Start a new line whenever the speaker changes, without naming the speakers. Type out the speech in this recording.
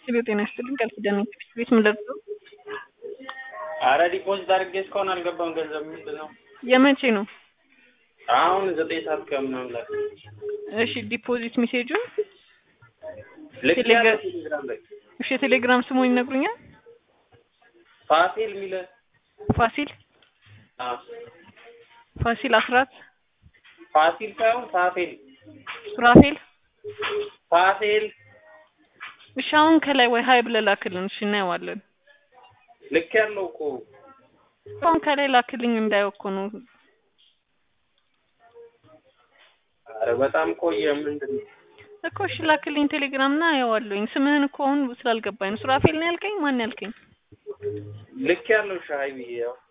ሄሎ ጤና ይስጥልኝ ቃል ኪዳን ነኝ ከፊት ቤት ምንድን ነው?
አረ ዲፖዚት አድርጌ እስካሁን አልገባም ገንዘብ ምንድን ነው?
የመቼ ነው?
አሁን ዘጠኝ ሰዓት ከምናምን ላይ
እሺ ዲፖዚት ሜሴጁን
ልክ ያለ
ቴሌግራም-
ቴሌግራም ላይ
እሺ የቴሌግራም ስሙን ይነግሩኛል?
ፋሲል የሚለ
ፋሲል
አዎ፣
ፋሲል አስራት
ፋሲል ሳይሆን ፋሲል
ሱራፌል
ፋሲል
እሺ አሁን ከላይ ወይ ሀይ ብለህ ላክልን እሺ እናየዋለን
ልክ ያለው እኮ
አሁን ከላይ ላክልኝ እንዳየው እኮ ነው
አረ በጣም ቆየ ምንድን ነው?
እኮ እሺ ላክልኝ ቴሌግራም እና አየዋለሁኝ ስምህን እኮ አሁን ስላልገባኝ ነው ሱራፌል ነው ያልከኝ ማን ያልከኝ
ልክ ያለው ሻይ ብዬ ያው